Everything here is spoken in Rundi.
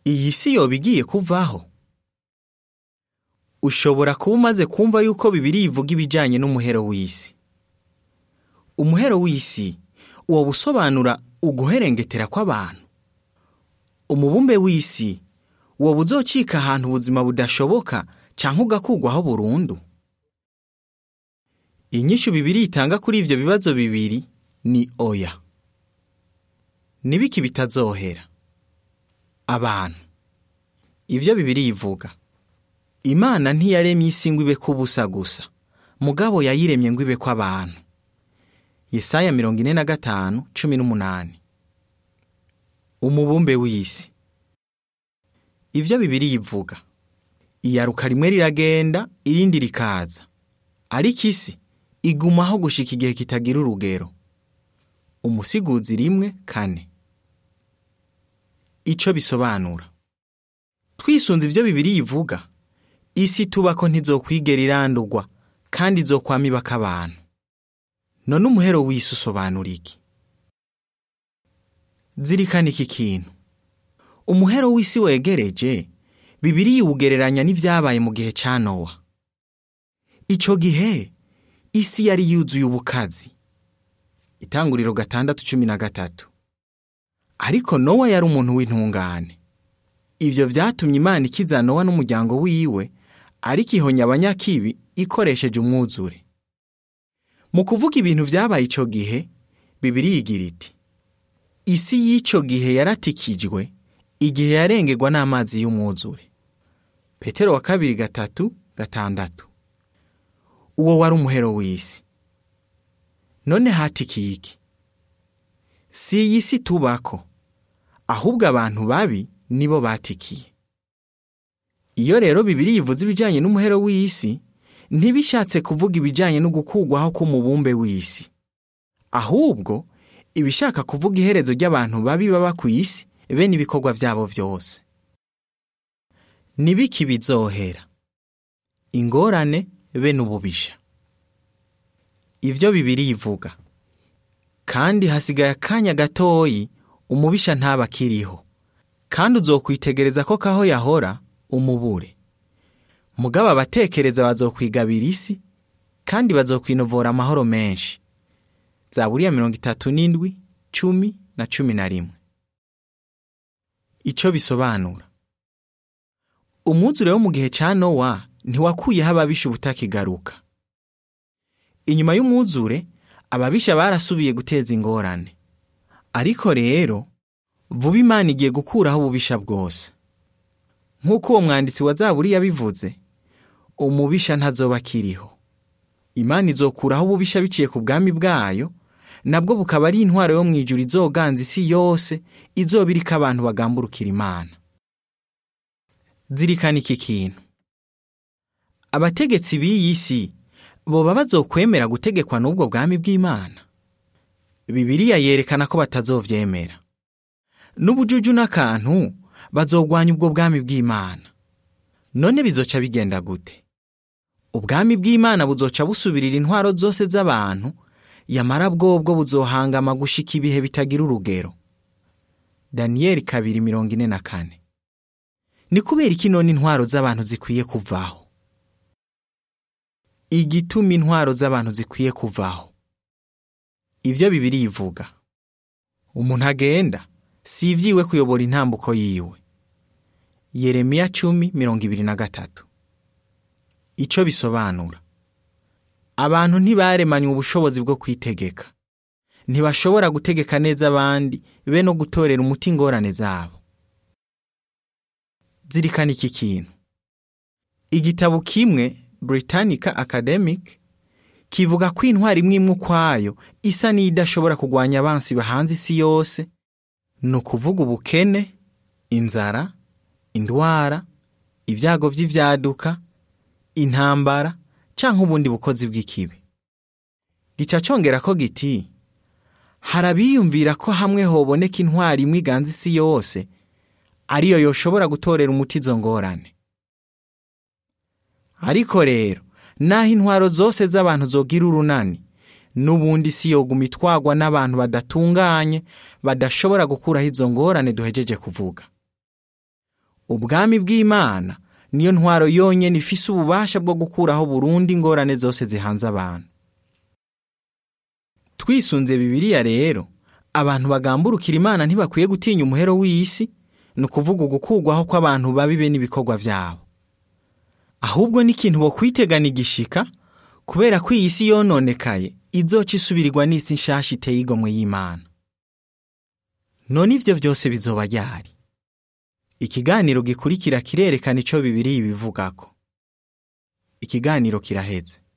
iyi si yoba igiye kuvaho ushobora kuba umaze kumva yuko bibiri ivuga ibijyanye n'umuhero w'isi umuhero w'isi uwo busobanura uguherengetera kw'abantu umubumbe w'isi uwo buzocika ahantu ubuzima budashoboka cyangwa ugakugwaho burundu inyishu bibiri itanga kuri ibyo bibazo bibiri ni oya nibiki bitazohera abantu ibyo bibiri ivuga imana ntiyaremye isi ngo ibe kubusa gusa mugabo yayiremye ngo ibe kw'abantu yesaya mirongo ine na gatanu cumi n'umunani umubumbe w'isi ibyo bibiri ivuga iyaruka rimwe riragenda irindi rikaza ariko isi igumaho gushika igihe kitagira urugero umusiguzi rimwe kane icyo bisobanura twisunze ibyo bibiri ivuga isi tuba ko ntizokwigera irandurwa kandi izokwama ibaka abantu none umuhero w'isi usobanura iki zirikana iki kintu umuhero w'isi wegereje bibiri yiwugereranya n'ibyabaye mu gihe cya nowa icyo gihe isi yari yuzuye ubukazi itanguriro gatandatu cumi na gatatu ariko nowa yari umuntu w'intungane ibyo byatumye imana ikiza nowa n'umuryango wiwe ariko ihonya abanyakibi ikoresheje umwuzure mu kuvuga ibintu byabaye icyo gihe bibiri yigira iti isi y'icyo gihe yaratikijwe igihe yarengerwa n'amazi y'umwuzure petero wa kabiri gatatu gatandatu uwo wari umuhero w'isi none hatikiye iki si iyi si tubako ahubwo abantu babi nibo batikiye iyo rero bibiri yivuze ibijyanye n'umuhero w'isi ntibishatse kuvuga ibijyanye no gukugwaho k'umubumbe w'isi ahubwo ibishaka kuvuga iherezo ry'abantu babi baba ku isi be n'ibikorwa byabo byose nibiki bizohera ingorane be n'ububisha ibyo bibiri yivuga kandi hasigaye akanya gatoyi umubisha ntaba akiriho kandi uzokwitegereza ko kaho yahora umubure mugabo abatekereza bazokwigabira isi kandi bazokwinovora amahoro menshi zaburiya mirongo itatu n'indwi cumi na cumi na rimwe icyo bisobanura umwuzure wo mu gihe cya nowa ntiwakuyeho ababisha ubutakigaruka inyuma y'umwuzure ababisha barasubiye guteza ingorane ariko rero vuba imana igiye gukuraho ububisha bwose nk'uko uwo mwanditsi wa zaburi yabivuze umubisha ntazoba akiriho imana izokuraho ububisha biciye ku bwami bwayo nabwo bukaba ari intwaro yo mu ijuru izoganza isi yose izoba iriko abantu bagamburukira imana zirikana iki kintu abategetsi b'iyi si boba bazokwemera gutegekwa n'ubwo bwami bw'imana bibiliya yerekana ko batazovyemera n'ubujuju n'akantu bazogwanya ubwo bwami bw'imana none bizoca bigenda gute ubwami bw'imana buzoca busubirira intwaro zose z'abantu yamara bwobwo buzohangama gushika ibihe bitagira urugero daniyeli kabiri mirongo ine na kane ni kubera iki none intwaro z'abantu zikwiye kuvaho igituma intwaro z'abantu zikwiye kuvaho ibyo bibiri ivuga umuntu agenda si ibyiwe kuyobora intambuko yiwe yeremiya cumi mirongo ibiri na gatatu icyo bisobanura abantu ntibaremanywe ubushobozi bwo kwitegeka ntibashobora gutegeka neza abandi be no gutorera umuti ingorane zabo zirikana iki kintu igitabo kimwe Britannica Academic kivuga ko intwari imwe imwe ukwayo isa n'idashobora kurwanya abansi bahanze isi yose ni ukuvuga ubukene inzara indwara ibyago by'ibyaduka intambara cyangwa ubundi bukozi bw'ikibi gica cyongera ko giti hari abiyumvira ko hamwe hoboneka intwari imwe iganza isi yose ariyo yoshobora gutorera umuti izo ngorane ariko rero naho intwaro zose z'abantu zogira urunani n'ubundi si yoguma itwagwa n'abantu badatunganye badashobora gukuraho izo ngorane duhejeje kuvuga ubwami bw'imana niyo ntwaro yonyine ifise ububasha bwo gukuraho burundu ingorane zose zihanze abantu twisunze bibiliya rero abantu bagamburukira imana ntibakwiye gutinya umuhero w'isi ni ukuvuga ugukurwaho kw'abantu babibe n'ibikorwa byabo ahubwo n'ikintu bo kwitegana igishika kubera ko iyi si yononekaye izoca isubirirwa n'isi nshasha iteye igomwe y'imana none ivyo byose bizoba ryari ikiganiro gikurikira kirerekana ico bibiri bivugako ikiganiro kiraheze